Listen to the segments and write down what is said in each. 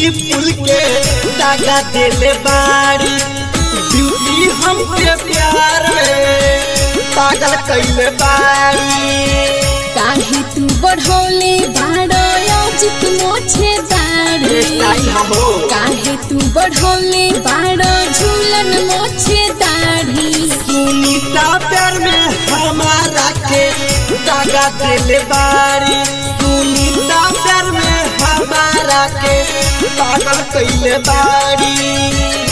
पुल के दागा दिले बाड़ी ब्यूटी हमके प्यार में पागल कैले बाड़ी काहे तू बढ़ौले बाड़ो अजित मोछे दाढ़ी हो काहे तू बढ़ौले बाड़ो झूलन मोछे दाढ़ी सुनीता प्यार में हमारा के दागा दिले बाड़ी सुनीता प्यार में हमारा के पागल कैले बाड़ी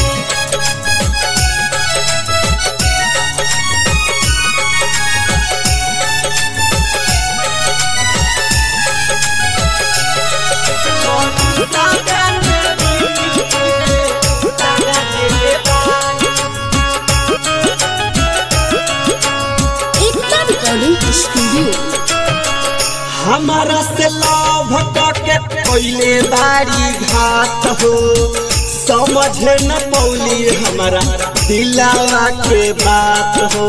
एकता रिकॉर्डिंग स्टूडियो हमारा से लव के पहले बारी घात हो समझ न पौली हमारा दिलावा के बात हो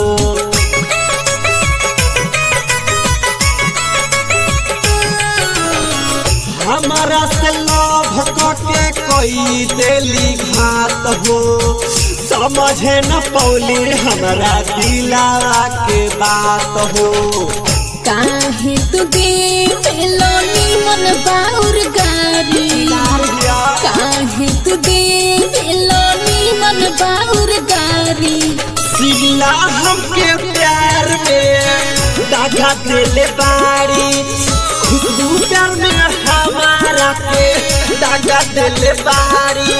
हमारा से लव के कोई दिली घात हो समझ न पौली हमारा दिलावा के बात हो काहे तू दे पेलो नीमन बाउर गारी काहे तू दे पेलो नीमन बाउर गारी सिला हमके प्यार में दागा दिले बाड़ी खुशबू प्यार में हमारा के दागा दिले बाड़ी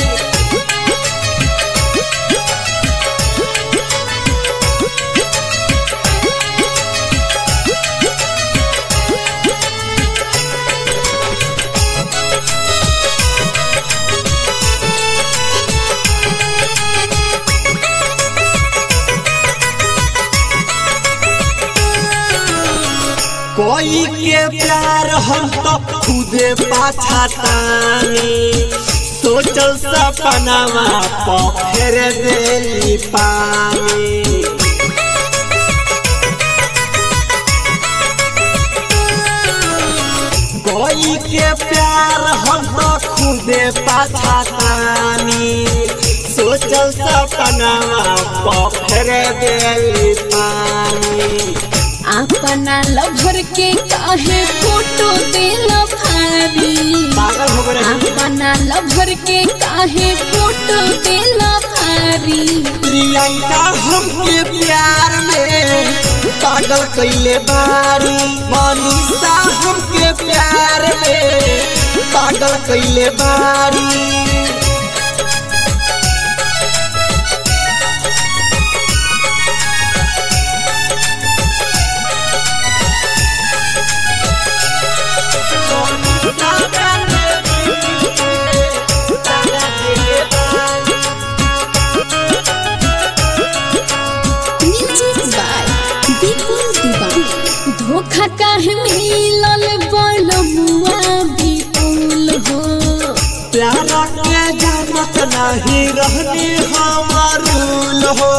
कोई के प्यार हम तो खुदे पाछा तानी सोचल सपनावा पफेर देली पानी कोई के प्यार हम तो खुदे पाछा तानी सोचल सपनावा पफेर देली पानी अपना लभर के काहे फोटो देला भारी पागल हो गए अपना लभर के काहे फोटो देला भारी प्रियंका हमके प्यार में पागल कैले बारी मनीषा हमके प्यार में पागल कैले बारी म्यूजिक बाय विपुल दीवान धोखा काहे मिलल बलमुआ विपुल हो प्यारा के जानत नहीं रहने हमारूल हो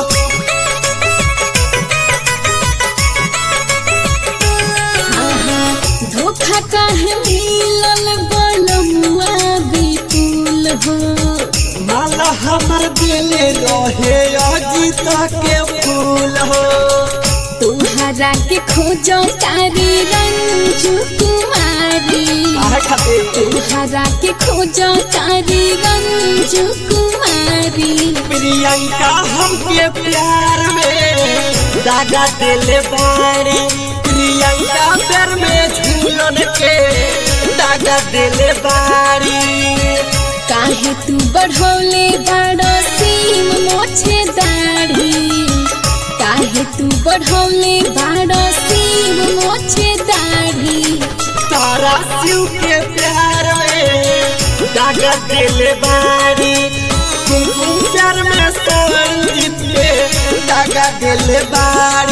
आहा, धोखा काहे मिलल बलमुआ विपुल हो माला हमर दिले रहे अजीत के फूल हो तुहरा के खोजो तारी रंजू कुमारी आहे खातिर तुहरा के खोजो तारी रंजू कुमारी प्रियंका हमके प्यार में दागा दिले बारी प्रियंका पैर में झूलन के दागा दिले बारी काहे तू बढ़ौले बड़ो सीम मोछे दाढ़ी काहे तू बढ़ौले बड़ो सीम मोछे दाढ़ी तारा शिव के प्यार में दागा दिले बारी कुमकुम प्यार में संगीत के दागा दिले बारी